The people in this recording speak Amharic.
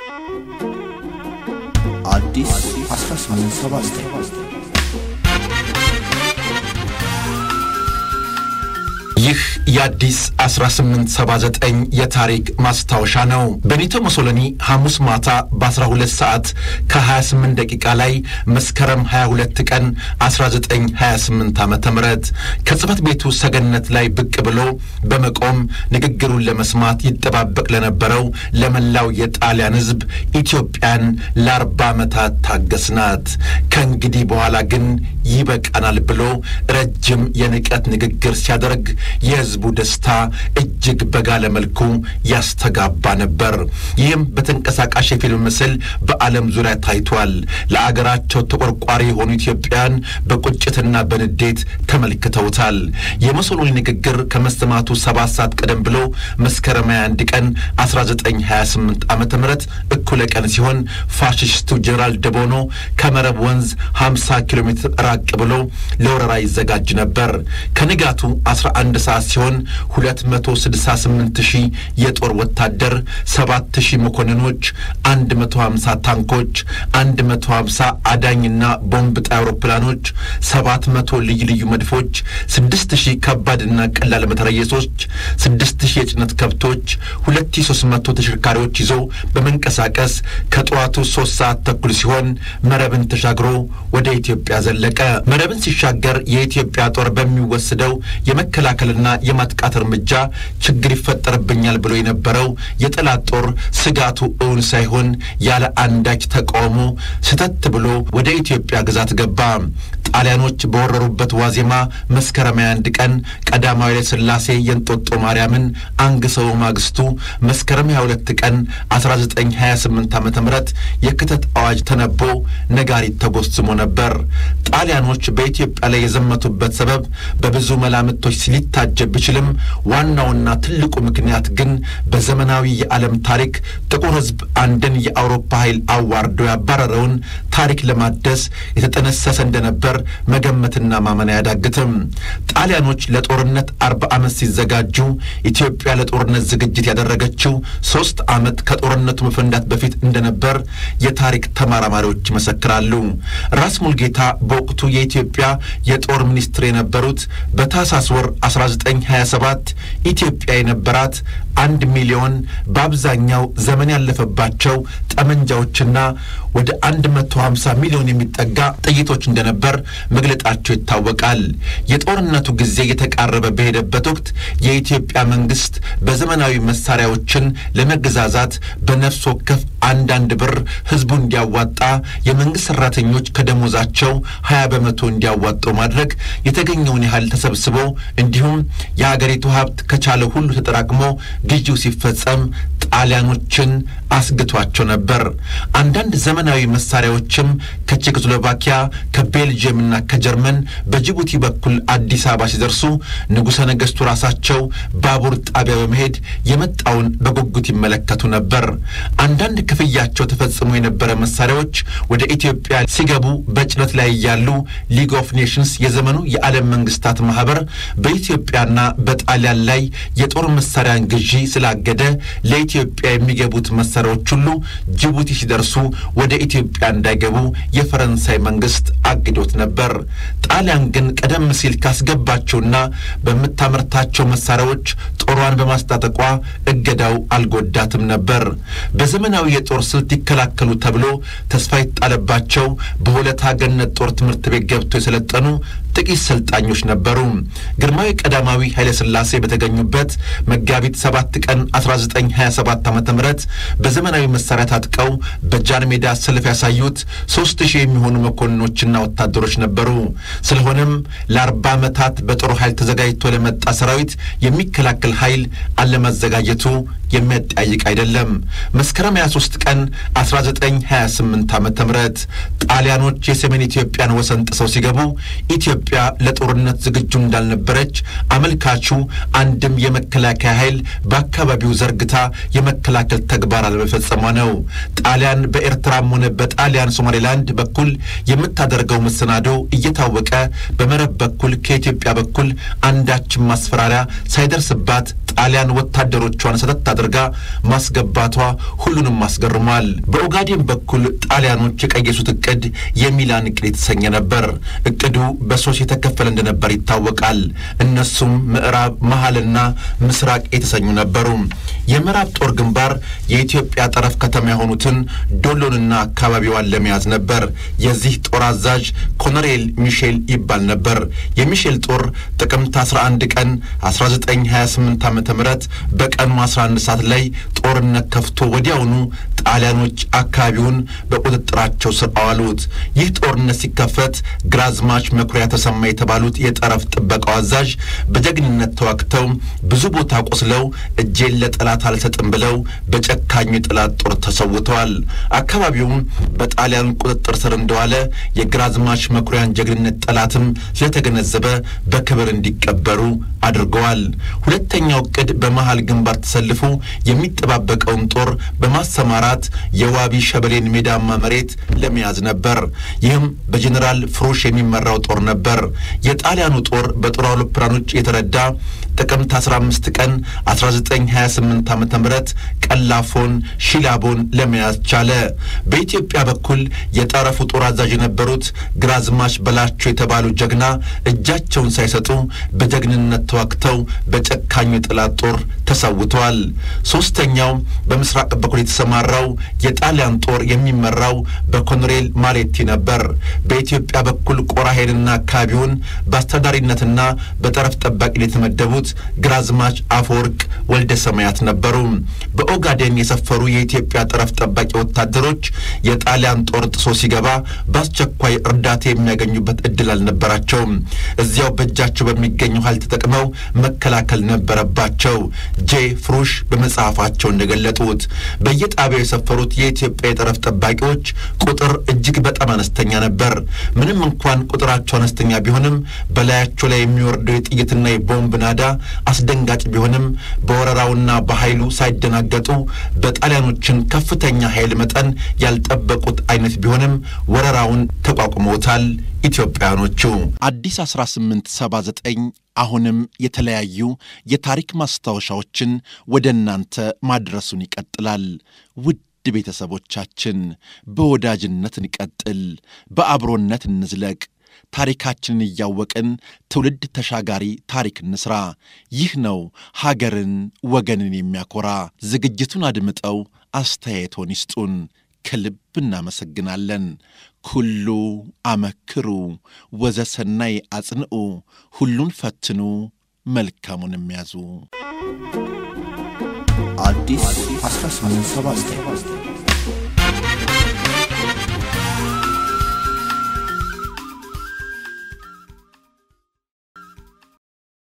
አዲስ 1879 ይህ የአዲስ 1879 የታሪክ ማስታወሻ ነው። ቤኒቶ ሙሶሎኒ ሐሙስ ማታ በ12 ሰዓት ከ28 ደቂቃ ላይ መስከረም 22 ቀን 1928 ዓ ም ከጽህፈት ቤቱ ሰገነት ላይ ብቅ ብሎ በመቆም ንግግሩን ለመስማት ይጠባበቅ ለነበረው ለመላው የጣሊያን ሕዝብ ኢትዮጵያን ለአርባ ዓመታት ታገስናት፣ ከእንግዲህ በኋላ ግን ይበቃናል ብሎ ረጅም የንቀት ንግግር ሲያደርግ የህዝቡ ደስታ እጅግ በጋለ መልኩ ያስተጋባ ነበር። ይህም በተንቀሳቃሽ የፊልም ምስል በዓለም ዙሪያ ታይቷል። ለአገራቸው ተቆርቋሪ የሆኑ ኢትዮጵያን በቁጭትና በንዴት ተመልክተውታል። የሙሶሎኒ ንግግር ከመሰማቱ ሰባት ሰዓት ቀደም ብሎ መስከረም 21 ቀን 1928 ዓ ም እኩለ ቀን ሲሆን ፋሽስቱ ጄኔራል ደቦኖ ከመረብ ወንዝ 50 ኪሎ ሜትር ራቅ ብሎ ለወረራ ይዘጋጅ ነበር። ከንጋቱ 11 ሰዓት ሲሆን 268 ሺህ የጦር ወታደር፣ 7 ሺህ መኮንኖች፣ 150 ታንኮች፣ 150 አዳኝና ቦምብ ጣይ አውሮፕላኖች፣ 700 ልዩ ልዩ መድፎች፣ 6 ሺህ ከባድና ቀላል መትረየሶች፣ 6 ሺህ የጭነት ከብቶች፣ 2300 ተሽከርካሪዎች ይዞ በመንቀሳቀስ ከጠዋቱ 3 ሰዓት ተኩል ሲሆን መረብን ተሻግሮ ወደ ኢትዮጵያ ዘለቀ። መረብን ሲሻገር የኢትዮጵያ ጦር በሚወስደው የመከላከልና የማጥቃት እርምጃ ችግር ይፈጠርብኛል ብሎ የነበረው የጠላት ጦር ስጋቱ እውን ሳይሆን ያለ አንዳች ተቃውሞ ስተት ብሎ ወደ ኢትዮጵያ ግዛት ገባ። ጣሊያኖች በወረሩበት ዋዜማ መስከረም 21 ቀን ቀዳማዊ ኃይለ ሥላሴ የእንጦጦ ማርያምን አንግሰው ማግስቱ መስከረም 22 ቀን 1928 ዓ ም የክተት አዋጅ ተነቦ ነጋሪት ተጎስሞ ነበር። ጣሊያኖች በኢትዮጵያ ላይ የዘመቱበት ሰበብ በብዙ መላምቶች ሊታጀብ ቢችልም ዋናውና ትልቁ ምክንያት ግን በዘመናዊ የዓለም ታሪክ ጥቁር ሕዝብ አንድን የአውሮፓ ኃይል አዋርዶ ያባረረውን ታሪክ ለማደስ የተጠነሰሰ እንደነበር መገመትና ማመን አያዳግትም። ጣሊያኖች ለጦርነት አርባ ዓመት ሲዘጋጁ ኢትዮጵያ ለጦርነት ዝግጅት ያደረገችው ሦስት ዓመት ከጦርነቱ መፈንዳት በፊት እንደነበር የታሪክ ተመራማሪዎች ይመሰክራሉ። ራስ ሙልጌታ በወቅቱ የኢትዮጵያ የጦር ሚኒስትር የነበሩት በታህሳስ ወር 1927 ኢትዮጵያ የነበራት አንድ ሚሊዮን በአብዛኛው ዘመን ያለፈባቸው ጠመንጃዎችና ወደ 150 ሚሊዮን የሚጠጋ ጥይቶች እንደነበር መግለጣቸው ይታወቃል። የጦርነቱ ጊዜ የተቃረበ በሄደበት ወቅት የኢትዮጵያ መንግስት በዘመናዊ መሳሪያዎችን ለመገዛዛት በነፍስ ወከፍ አንዳንድ ብር ህዝቡ እንዲያዋጣ የመንግስት ሰራተኞች ከደሞዛቸው 20 በመቶ እንዲያዋጡ ማድረግ የተገኘውን ያህል ተሰብስቦ እንዲሁም የሀገሪቱ ሀብት ከቻለ ሁሉ ተጠራቅሞ ግዢው ሲፈጸም ጣሊያኖችን አስግቷቸው ነበር። አንዳንድ ዘመናዊ መሳሪያዎችም ከቼኮስሎቫኪያ ከቤልጅየምና ከጀርመን በጅቡቲ በኩል አዲስ አበባ ሲደርሱ ንጉሠ ነገሥቱ ራሳቸው ባቡር ጣቢያ በመሄድ የመጣውን በጉጉት ይመለከቱ ነበር። አንዳንድ ክፍያቸው ተፈጽሞ የነበረ መሳሪያዎች ወደ ኢትዮጵያ ሲገቡ በጭነት ላይ እያሉ ሊግ ኦፍ ኔሽንስ የዘመኑ የዓለም መንግስታት ማህበር በኢትዮጵያና በጣሊያን ላይ የጦር መሳሪያን ግዢ ስላገደ ለኢትዮጵያ የሚገቡት መሳሪያዎች ሁሉ ጅቡቲ ሲደርሱ ወደ ኢትዮጵያ እንዳይገቡ የፈረንሳይ መንግስት አግዶት ነበር። ጣሊያን ግን ቀደም ሲል ካስገባቸውና በምታመርታቸው መሳሪያዎች ጦሯን በማስታጠቋ እገዳው አልጎዳትም ነበር። በዘመናዊ የጦር ስልት ይከላከሉ ተብሎ ተስፋ ይጣለባቸው በሁለታ ገነት ጦር ትምህርት ቤት ገብተው የሰለጠኑ ጥቂት ሰልጣኞች ነበሩ። ግርማዊ ቀዳማዊ ኃይለ ሥላሴ በተገኙበት መጋቢት ሰባት ቀን 1927 ዓ ም በዘመናዊ መሳሪያ ታጥቀው በጃን ሜዳ ሰልፍ ያሳዩት ሦስት ሺህ የሚሆኑ መኮንኖችና ወታደሮች ነበሩ። ስለሆነም ለአርባ ዓመታት በጦር ኃይል ተዘጋጅቶ ለመጣ ሰራዊት የሚከላከል ኃይል አለመዘጋጀቱ የሚያጠያይቅ አይደለም። መስከረም 23 ቀን 1928 ዓ ም ጣሊያኖች የሰሜን ኢትዮጵያን ወሰን ጥሰው ሲገቡ ኢትዮጵያ ለጦርነት ዝግጁ እንዳልነበረች አመልካቹ አንድም የመከላከያ ኃይል በአካባቢው ዘርግታ የመከላከል ተግባር አለመፈጸሟ ነው። ጣሊያን በኤርትራም ሆነ በጣሊያን ሶማሌላንድ በኩል የምታደርገው መሰናዶ እየታወቀ በመረብ በኩል ከኢትዮጵያ በኩል አንዳችም ማስፈራሪያ ሳይደርስባት ጣሊያን ወታደሮቿን ሰተት አድርጋ ማስገባቷ ሁሉንም አስገርሟል። በኦጋዴን በኩል ጣሊያኖች የቀየሱት እቅድ የሚላን እቅድ የተሰኘ ነበር። እቅዱ በሶስት የተከፈለ እንደነበር ይታወቃል። እነሱም ምዕራብ፣ መሀልና ምስራቅ የተሰኙ ነበሩ። የምዕራብ ጦር ግንባር የኢትዮጵያ ጠረፍ ከተማ የሆኑትን ዶሎንና አካባቢዋን ለመያዝ ነበር። የዚህ ጦር አዛዥ ኮሎኔል ሚሼል ይባል ነበር። የሚሼል ጦር ጥቅምት 11 ቀን 1928 ዓ ም በቀኑ 11 ሰዓት ላይ ጦርነት ከፍቶ ወዲያውኑ ጣሊያኖች አካባቢውን በቁጥጥራቸው ስር አዋሉት። ይህ ጦርነት ሲከፈት ግራዝማች መኩሪያ ተሰማ የተባሉት የጠረፍ ጥበቃው አዛዥ በጀግንነት ተዋግተው ብዙ ቦታ ቆስለው እጄን ለጠላት አልሰጥም ብለው በጨካኙ የጠላት ጦር ተሰውተዋል። አካባቢውም በጣሊያን ቁጥጥር ስር እንደዋለ የግራዝማች መኩሪያን ጀግንነት ጠላትም ስለተገነዘበ በክብር እንዲቀበሩ አድርገዋል። ሁለተኛው ዕቅድ በመሃል ግንባር ተሰልፎ የሚጠባበቀውን ጦር በማሰማራት የዋቢ ሸበሌን ሜዳማ መሬት ለመያዝ ነበር። ይህም በጀኔራል ፍሩሽ የሚመራው ጦር ነበር። የጣሊያኑ ጦር በጦር አውሮፕላኖች የተረዳ ጥቅምት 15 ቀን 1928 ዓ ም ቀላፎን፣ ሺላቦን ለመያዝ ቻለ። በኢትዮጵያ በኩል የጠረፉ ጦር አዛዥ የነበሩት ግራዝማች በላቸው የተባሉ ጀግና እጃቸውን ሳይሰጡ በጀግንነት ተዋግተው በጨካኙ የጠላት ጦር ተሰውተዋል። ሦስተኛው በምስራቅ በኩል የተሰማራው የጣሊያን ጦር የሚመራው በኮሎኔል ማሌቲ ነበር። በኢትዮጵያ በኩል ቆራሄንና አካባቢውን በአስተዳዳሪነትና በጠረፍ ጠባቂነት የተመደቡት ግራዝማች አፈወርቅ ወልደ ሰማያት ነበሩ። በኦጋዴን የሰፈሩ የኢትዮጵያ ጠረፍ ጠባቂ ወታደሮች የጣሊያን ጦር ጥሶ ሲገባ በአስቸኳይ እርዳታ የሚያገኙበት እድል አልነበራቸውም። እዚያው በእጃቸው በሚገኘው ኃይል ተጠቅመው መከላከል ነበረባቸው። ጄ ፍሩሽ በመጽሐፋቸው እንደገለጡት በየጣቢያው የሰፈሩት የኢትዮጵያ የጠረፍ ጠባቂዎች ቁጥር እጅግ በጣም አነስተኛ ነበር። ምንም እንኳን ቁጥራቸው አነስተኛ ቢሆንም በላያቸው ላይ የሚወርደው የጥይትና የቦምብ ናዳ አስደንጋጭ ቢሆንም በወረራውና በኃይሉ ሳይደናገጡ በጣሊያኖችን ከፍተኛ ኃይል መጠን ያልጠበቁት አይነት ቢሆንም ወረራውን ተቋቁመውታል። ኢትዮጵያኖቹ አዲስ 1879 አሁንም የተለያዩ የታሪክ ማስታወሻዎችን ወደ እናንተ ማድረሱን ይቀጥላል። ውድ ቤተሰቦቻችን በወዳጅነት እንቀጥል፣ በአብሮነት እንዝለቅ። ታሪካችንን እያወቅን ትውልድ ተሻጋሪ ታሪክ እንስራ። ይህ ነው ሀገርን ወገንን የሚያኮራ። ዝግጅቱን አድምጠው አስተያየቶን ይስጡን። ከልብ እናመሰግናለን። ኩሉ አመክሩ ወዘሰናይ አጽንዑ፣ ሁሉን ፈትኑ መልካሙን የሚያዙ አዲስ 1879